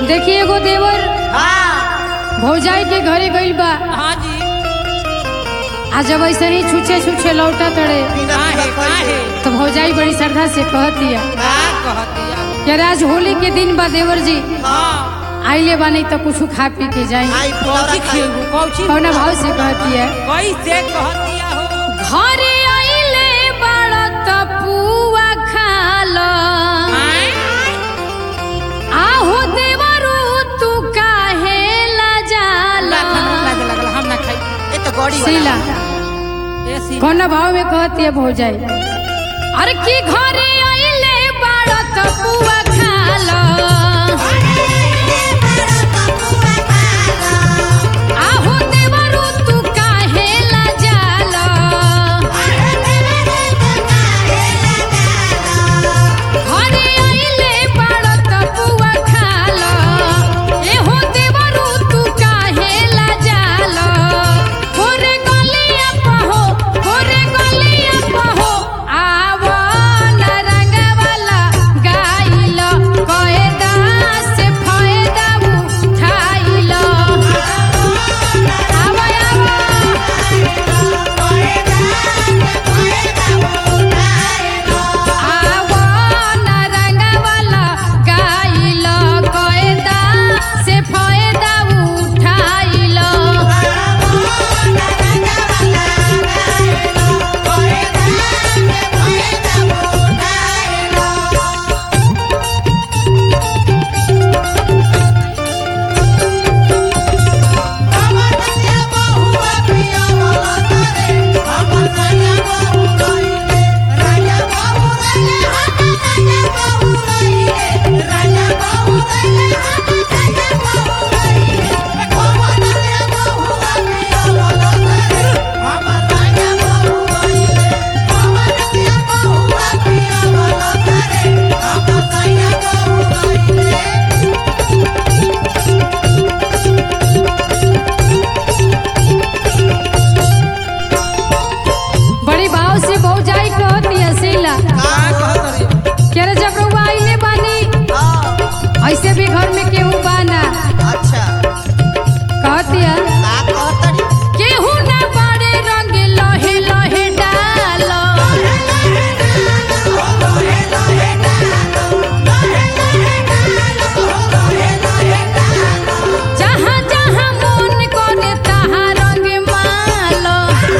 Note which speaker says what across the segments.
Speaker 1: देखिए एगो देवर
Speaker 2: हाँ
Speaker 1: भौजाई के घरे गइल बा
Speaker 2: हाँ जी
Speaker 1: आ जब ऐसे ही छुछे छुछे लौटा तड़े
Speaker 2: काहे काहे
Speaker 1: तो भौजाई बड़ी श्रद्धा से कहतिया
Speaker 2: का कहतिया
Speaker 1: कि आज होली के दिन बा देवर जी
Speaker 2: हाँ
Speaker 1: आइले बानी तो कुछ खा पी के जाई
Speaker 3: आई
Speaker 2: कौची
Speaker 3: पुलौरा खाई
Speaker 2: खेबू कौची
Speaker 1: कौना भाव से कहतिया
Speaker 2: कैसे कहतिया हो
Speaker 1: घरे आइले बड़ा तपुआ खाला
Speaker 2: आय?
Speaker 1: आहो देवरू तू काहे ला जाला
Speaker 2: ला खाना लागे लगल हम ना खाई
Speaker 3: ये तो गौड़ी
Speaker 1: सीला
Speaker 2: ए सी
Speaker 1: कौन भाव में कहती है भौजाई अरे की घरे आइले बड़ा तपुआ खाला आहो देवरू तू काहे ला जाला घरे आइले बड़ा तपुआ खाला एहो देवरू तू काहे ला जाला होरे गलिया पहो होरे गलिया पहो आवो न रंगवाला गाइल कएदा से फायदा उठाइल आवो आवो आवो न रंगवाला गाइल कएदा से फायदा उठाइल बड़ी भाव से भौजाई कहती है सीला
Speaker 2: का कहतरी
Speaker 1: के रे जब रउआ आइले बानी ऐसे भी घर में केहू बाना
Speaker 3: अच्छा
Speaker 1: कहती है
Speaker 3: का कहतरी
Speaker 1: केहू ना बड़े रंग लहे लहे डालो जहाँ जहाँ मन करे तहाँ रंग मालो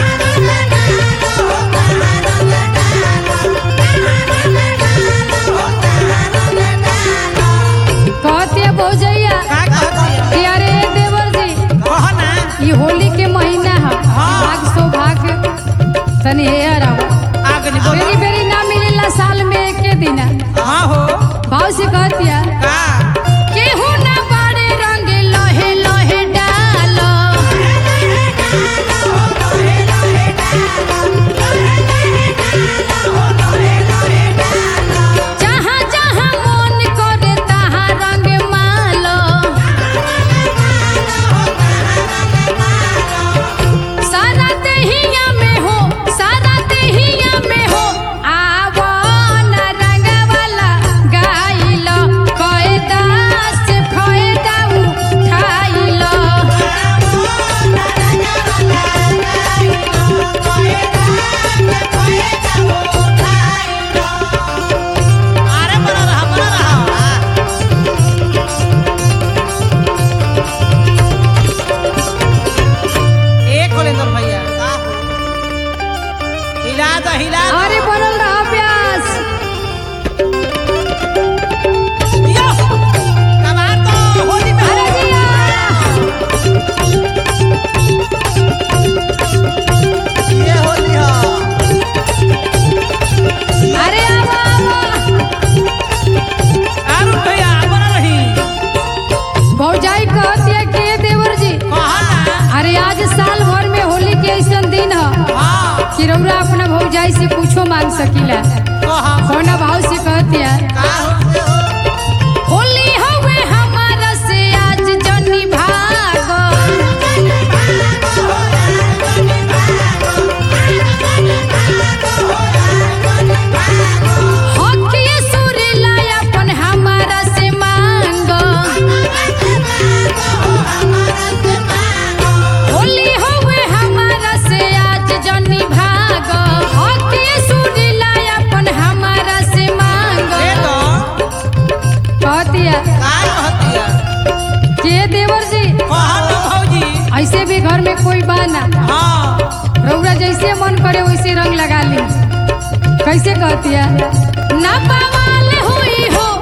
Speaker 1: कहती है भौजैया
Speaker 2: का कहतिया
Speaker 1: कि अरे देवर जी
Speaker 2: कह ना
Speaker 1: ये होली के महीना है
Speaker 2: हाँ।
Speaker 1: भाग सौभाग्य तनी हेयर आओ
Speaker 2: आगे नहीं बोलो
Speaker 1: बेरी बेरी ना मिलेला साल में एक दिन
Speaker 2: हाँ हो
Speaker 1: भाव से कहतिया
Speaker 2: का
Speaker 1: केहू ना बड़े रंग लहे लहे डालो जहाँ जहाँ मन करे तहाँ रंग मालो सारा देहिया में हो सारा देहिया में हो आवो न रंगवाला गाइल कएदा से फायदा उठाइल
Speaker 2: अरे बना रहा बना रहा एक होलेंद्र भैया
Speaker 3: का हो
Speaker 2: हिला दो हिला दो
Speaker 1: अरे बनल रहा प्यास
Speaker 2: यो कमाल तो होली में
Speaker 1: अरे जिया
Speaker 3: ये होली हा
Speaker 1: अरे आवो आवो
Speaker 2: आरू भैया बना रही
Speaker 1: भौजाई कहती है के देवर जी
Speaker 2: कहा ना
Speaker 1: अरे आज साल भर में होली के ऐसा दिन है
Speaker 2: हाँ
Speaker 1: कि रउरा अपना भौजाई से पूछो मांग सकीला
Speaker 2: कहा
Speaker 1: कौना भाव से कहती है
Speaker 2: का हो
Speaker 1: होली हवे हमारा से आज जनी भागो हकिए सुरीला अपन हमारा से मांगो कहतिया
Speaker 3: का कहतिया
Speaker 1: के देवर जी
Speaker 2: कहा ना भौजी
Speaker 1: ऐसे भी घर में कोई बा ना
Speaker 2: हाँ
Speaker 1: रौरा जैसे मन करे वैसे रंग लगा ली कैसे कहतिया ना बवाल हुई हो